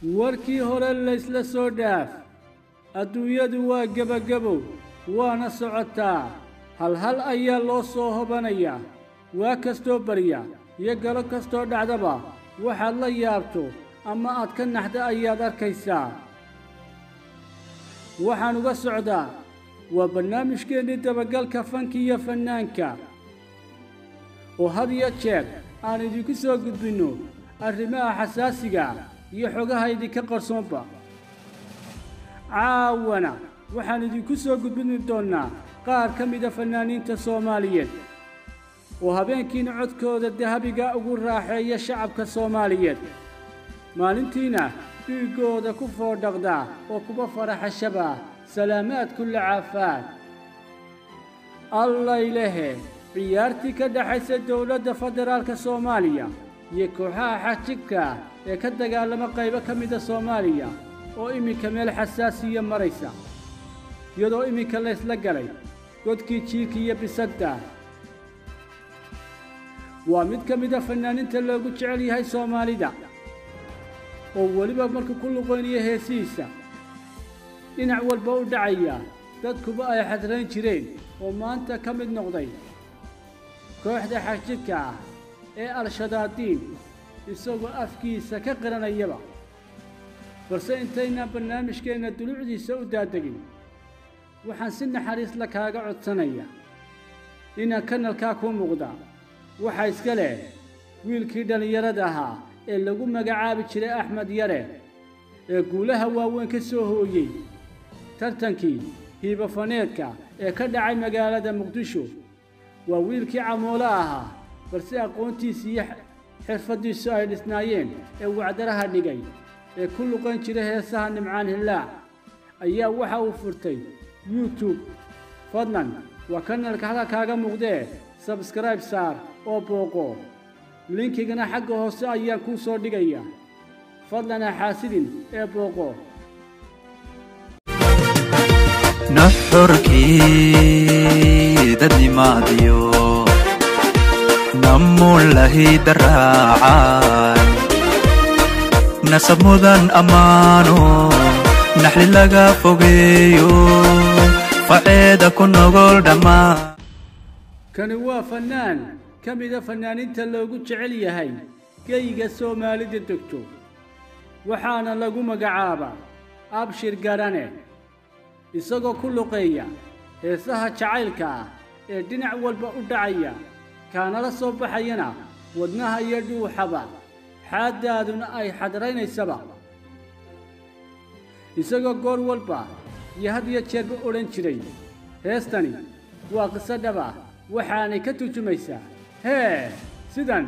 warkii hore laysla soo dhaaf adduunyadu waa gebagabow waana socotaa halhal ayaa loo soo hobanayaa waa kastoo barya iyo galo kastoo dhacdaba waxaad la yaabto ama aad ka naxda ayaad arkaysaa waxaan uga socdaa waa barnaamijkeennii dabagalka fanka iyo fannaanka oo had iyo jeer aan idinku soo gudbinno arrimaha xasaasiga iyo xogaha idinka qarsoonba caawana waxaan idinku soo gudbini doonnaa qaar ka mida fannaaniinta soomaaliyeed oo habeenkiina codkooda dahabiga ugu raaxeeya shacabka soomaaliyeed maalintiina dhiiggooda ku foodhaqdaa oo kuba faraxashaba salaamaad kulla caafaad allaylehe ciyaartii ka dhaxaysa dowladda federaalka soomaaliya iyo kooxaha xajibka ee ka dagaalama qaybo ka mida soomaaliya oo iminka meel xasaasiya maraysa iyadoo iminka laysla galay godkii jiirka iyo bisadda waa mid ka mida fannaaniinta loogu jecel yahay soomaalida oo weliba markuu ku luqoynaya heesihiisa dhinac walba u dhacaya dadkuba ay xadrayn jireen oo maanta ka mid noqday kooxda xagjidka ah ee al-shadaadiin isagoo afkiisa ka qiranayaba balse intaynaan barnaamijkeenna dulucdiisa u daadegin waxaan si naxariisla kaaga codsanaya inaan kanalkaa kuu muuqda waxaa iska leh wiilkii dhallinyarada ahaa ee lagu magacaabi jiray axmed yare ee guulaha waaweyn ka soo hooyey tartankii hiibafaneedka ee ka dhacay magaalada muqdisho waa wiilkii camoolo ahaa balse aqoontiisa iyo xirfaddiisu ay dhisnaayeen ee wacdaraha dhigay ee ku luqan jira heesaha nimcaan hillaac ayaa waxa uu furtay youtube fadlan waa kanalka halka kaaga muuqdee sabskribe saar oo booqo linkigana xagga hoose ayaan kuu soo dhigaya fadlan ha xaasidin ee booqo nuxurkii dadnimaadiyo namulahi daraacan nasab mudan ammaano naxli laga fogeeyo faceeda ku nogol dhammaan kani waa fannaan ka mida fannaaniinta loogu jecel yahay geyga soomaalida degto waxaana lagu magacaabaa abshir garane isagoo ku luqeeya heesaha jacaylka ah ee dhinac walba u dhacaya kaanala soo baxayana wadnaha iyo dhuuxaba xaaddaaduna ay xadraynaysaba isagoo goor walba iyo had iyo jeerba odhan jiray heestani waa qiso dhaba waxaanay ka turjumaysaa hee sidan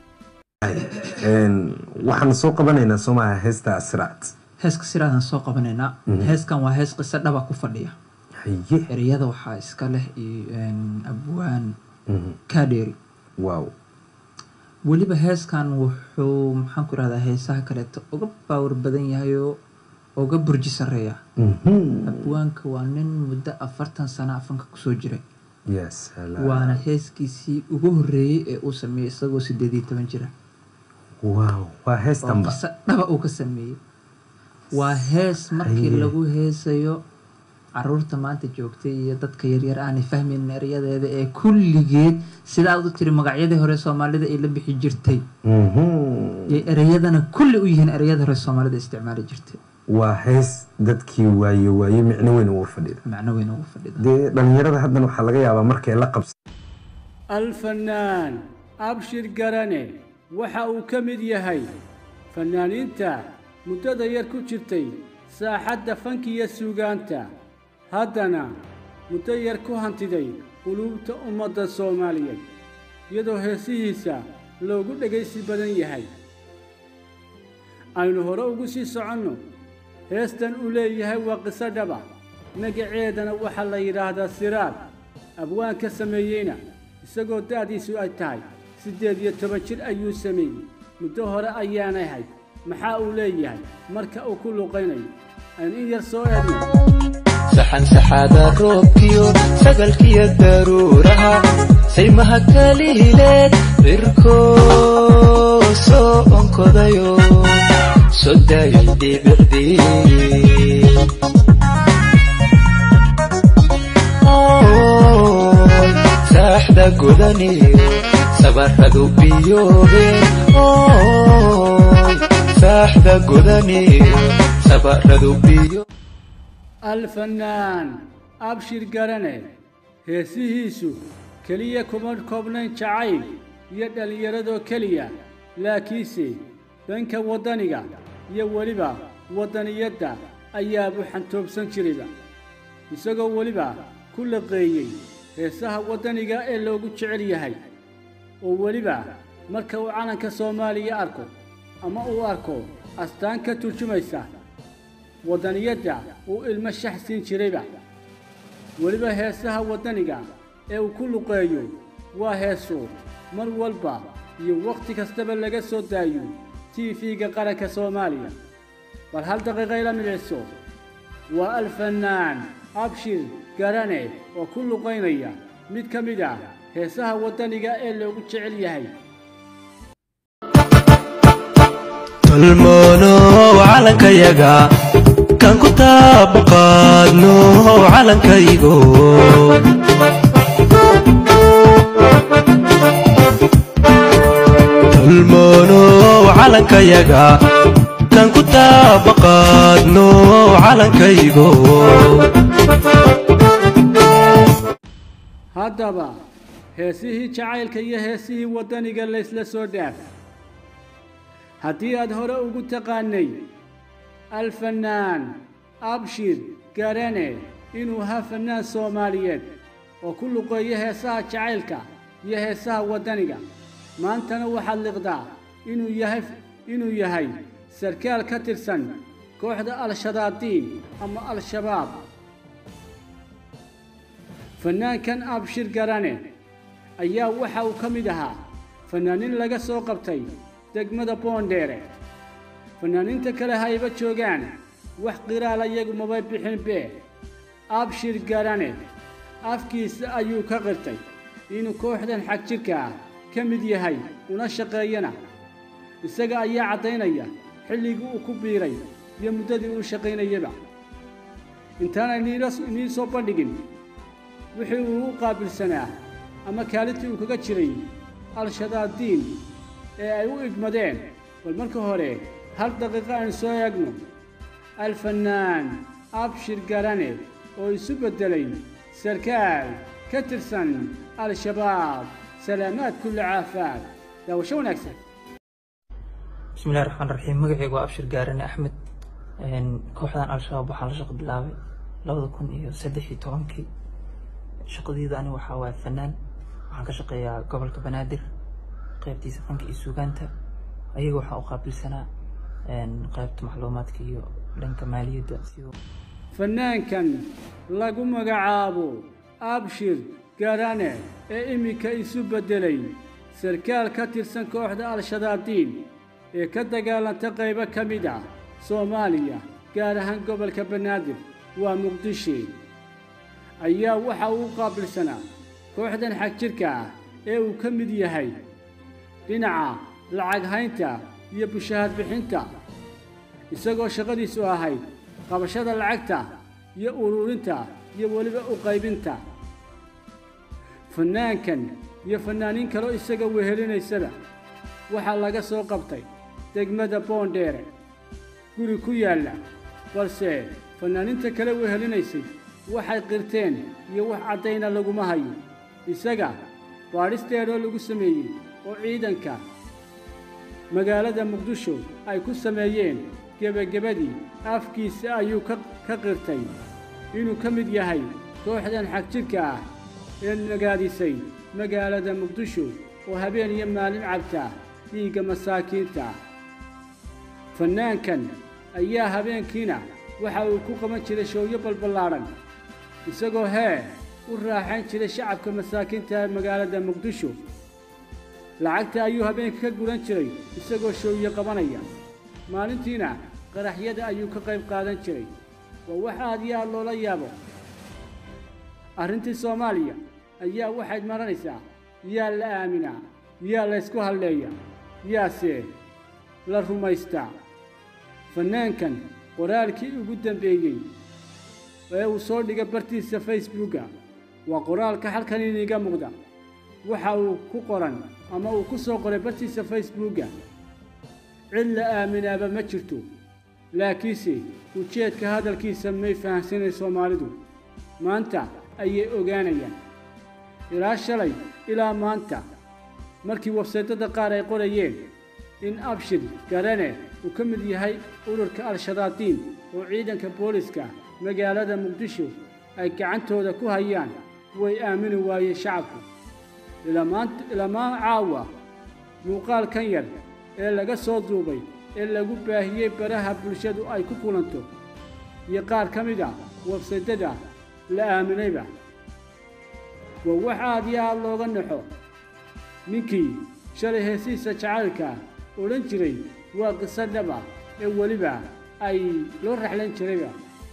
waxaan soo qabanaynaa soomaha heesta asraat heeska siraadaan soo qabanaynaa heeskan waa hees qiso dhaba ku fadhiya haye ereyada waxaa iska leh iyo abwaan kaadheeri wow weliba heeskan wuxuu maxaan ku irahdaa heesaha kaleeto uga baawar badan yahay oo uga burji sarreeya abwaanka waa nin muddo afartan sano afanka kusoo jiray yes waana heeskiisii ugu horreeyey ee uu sameeyey isagoo sideed iyo toban jira wow waa oo heestanba qiso dhaba uu ka sameeyey waa hees markii Haye. lagu heesayo caruurta maanta joogtay iyo dadka yaryar aanay fahmaynin erayadeeda ee kulligeed sida aad u tiri magacyadii hore soomaalida ay la bixi jirtay Mhm. iyo ereyadana kulli u yihiin ereyada hore soomaalida isticmaali jirtay waa hees dadkii waaye waaye micno weyn ugu fadhida macno weyn ugu fadhida dee dhalinyarada haddan waxaa laga yaabaa markay la qabsa alfannaan abshir garane waxa uu ka mid yahay fannaaniinta muddada yar ku jirtay saaxadda fankiya suugaanta haddana muddo yar ku hantiday quluubta ummadda soomaaliyeed iyadoo heesihiisa loogu dhegaysi badan yahay aynu hore ugu sii soconno heestan uu leeyahay waa qiso dhaba magaceedana waxaa la yidhaahdaa siraad abwaan ka sameeyeyna isagoo da'diisu ay tahay siddeed iyo toban jir ayuu sameeyey muddo hore ayaanay hayd maxaa uu leeyahay marka uu ku luqaynayo aynu in yar soo eegno saxan saxaada roobkiyo sagalkiyo daruuraha saymaha kalihileed cirkoo soo onkodayo soo daayay dhibicdii Ooy, saaxda godaniyo sabaradu biyoobeen Ooy, saaxda godaniyo sabaradu biyo alfanaan abshir garane heesihiisu keliya kuma koobnayn jacayl iyo dhallinyaradoo keliya laakiinse danka waddaniga iyo weliba waddaniyadda ayaabuu xantoobsan jirayba isagoo weliba ku laqeeyey heesaha waddaniga ee loogu jecel yahay oo weliba marka uu calanka soomaaliya arko ama uu arko astaan ka turjumaysa waddaniyadda uu ilmo shax siin jirayba weliba heesaha waddaniga ee uu ku luqeeyo waa heeso mar walba iyo wakhti kastaba laga soo daayo tiifiga qaranka soomaaliya bal hal daqiiqa ila midciso waa alfanaan abshir garane oo ku luqaynaya mid ka mid ah heesaha waddaniga ee loogu jecel yahay tolmoono calankayaga kan ku taabaqaadno calankaygo tolmoono calankayaga kan ku taabaqaadno calankaygo haddaba heesihii jacaylka iyo heesihii waddaniga laysla soo dhaaf haddii aad hore ugu taqaanay alfanaan abshir garane inuu ahaa fannaan soomaaliyeed oo ku luqeeyo heesaha jacaylka iyo heesaha waddaniga maantana waxaad liqdaa inuu yahay inuu yahay sarkaal ka tirsan kooxda al-shadaadiin ama al-shabaab fannaankan abshir garane ayaa waxa uu ka mid ahaa fannaanin laga soo qabtay degmada boondheere fannaaniinta kale hayba joogaan wax qiraala iyagu maba bixin bee abshir garane afkiisa ayuu ka qirtay inuu kooxdan xag jirka ah ka mid yahay una shaqeeyana isaga ayaa caddaynaya xilligii uu ku biiray iyo muddadii uu shaqaynayaba intaanay nii soo bandhigin wixii uu u qaabilsanaa ama kaalintii uu kaga jiray al-shadaadiin ee ay u igmadeen bal marka hore hal daqiiqo aan soo eegno alfanaan abshir garane oo isu beddelay sarkaal ka tirsan al-shabaab salaamaad kulli caafaad daawasho wanaagsan bismillahi raxmaan raxiim magacaygu waa abshir gaarane axmed kooxdan al-shabaab waxaan la shaqo bilaabay labada kun iyo saddex iyo tobankii shaqadeyda ani waxaa waaya fanaan waxaan ka shaqeeyaa gobolka banaadir qaybtiisa fanka iyo suugaanta ayaga waxaan u qaabilsanaa qaybta macluumaadka iyo dhanka maaliyadda sidoo fannaankan lagu magacaabo abshir garane ee iminka isu beddelay sarkaal ka tirsan kooxda al-shadaadiin ee ka dagaalanta qaybo ka mid ah soomaaliya gaar ahaan gobolka banaadir waa muqdisho ayaa waxa uu u qaabilsanaa kooxdan xag jirka ah ee uu ka mid yahay dhinaca lacag haynta iyo bushahaad bixinta isagoo shaqadiisu ahayd qabashada lacagta iyo ururinta iyo weliba u qaybinta fannaankan iyo fannaaniin kaloo isaga wehelinaysada waxaa laga soo qabtay degmada boondheere guri ku yaalla balse fannaaniinta kale wehelinaysay waxay qirteen iyo wax caddayna laguma hayo isaga baadhisteedoo lagu sameeyey oo ciidanka magaalada muqdisho ay ku sameeyeen gebagebadii afkiisa ayuu ka ka qirtay inuu ka mid yahay kooxdan xagjirka ah ee nagaadisay magaalada muqdisho oo habeen iyo maalin cabta dhiigga masaakiinta fannaankan ayaa habeenkiina waxa uu ku qaban jiray showyo balballaadhan isagoo hee u raaxayn jiray shacabka masaakiinta ee magaalada muqdisho lacagta ayuu habeenka ka guran jiray isagoo showyo qabanaya maalintiina qaraxyada ayuu ka qayb qaadan jiray waa wax aad iyo aad loola yaabo arrintii soomaaliya ayaa waxayd maranaysaa yaa la aaminaa yaa laysku halleeya yaase la rumaystaa fannaankan qoraalkii ugu dambeeyey ee uu soo dhigay bartiisa facebooka waa qoraalka halkan iniga muuqda waxa uu ku qoran ama uu ku soo qoray bartiisa facebooka cid la aaminaaba ma jirto laakiinse ujeedka hadalkiisa may fahamsanay soomaalidu maanta ayay ogaanayaan ilaa shalay ilaa maanta markii websaydada qaar ay qorayeen in abshir garane uu ka mid yahay ururka al-shabaadiin oo ciidanka booliska magaalada muqdisho ay gacantooda ku hayaan way aamini waayeen shacabku ilamaan caawa muuqaalkan yar ee laga soo duubay ee lagu baahiyey baraha bulshadu ay ku kulanto iyo qaar ka mid a websaydada la aaminayba waa wax aad iyo aad looga naxo ninkii shalay heesiisa jacaylka odhan jiray waa qiso dhaba ee weliba ay loo raxlan jirayba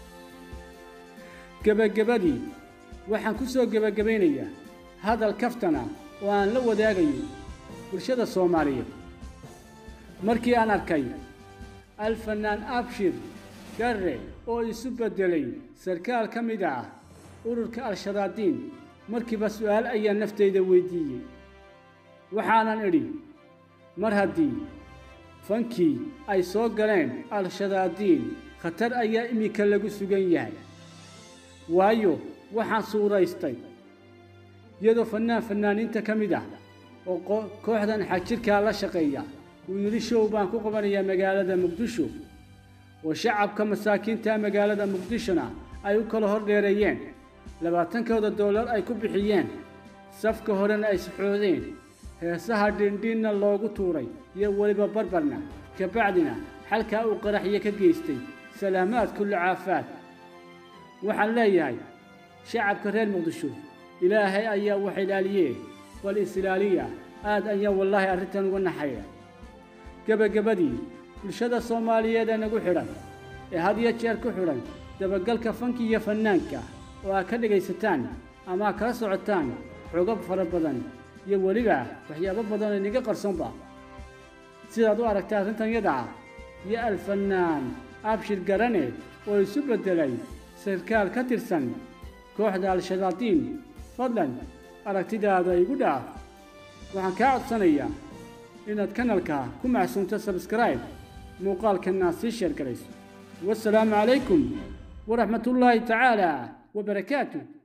gebagabadii waxaan ku soo gebagabaynayaa hadal kaftana oo aan la wadaagayo bulshada soomaaliyeed markii aan arkay alfanaan abshir garre oo isu beddelay sarkaal ka mid ah ururka al-shabaadiin markiiba su'aal ayaa naftayda weyddiiyey waxaanan idhi mar haddii fankii ay soo galeen al-shabaadiin khatar ayaa iminka lagu sugan yahay waayo waxaan suuraystay iyadoo fannaan fannaaniinta ka mid ah oo kooxdan xagjirkaa la shaqeeya uu yidhi show baan ku qabanayaa magaalada muqdisho oo shacabka masaakiinta magaalada muqdishona ay u kala hor dheereeyeen labaatankooda dollar ay ku bixiyeen safka horena ay saxoodeen heesaha dhindhiinna loogu tuuray iyo weliba barbarna kabacdina xalkaa uu qaraxyo ka geystay salaamaad kulli caafaad waxaan leeyahay shacabka reer muqdisho ilaahay ayaa wax ilaaliyee bal is-ilaaliya aad ayaa wallaahi arrintan uga naxaya gebagabadii bulshada soomaaliyeed ee nagu xidhan ee had iyo jeer ku xidhan dabagalka fanki iyo fannaanka oo aad ka dhegaysataan ama aad kala socotaan xogab fara badan iyo weliba waxyaabo badan oo inaga qarsoonba sidaad u aragta arrintan yada ah iyo alfannaan abshir garane oo isu beddelay sarkaal ka tirsan kooxda al-shabaadiin fadlan aragtidaada igu dhaaf waxaan kaa codsanayaa inaad kanalka ku macsuunto sabskribe muuqaalkanna sii sheer garayso wasalaamu calaykum waraxmatullaahi tacaala wabarakaatu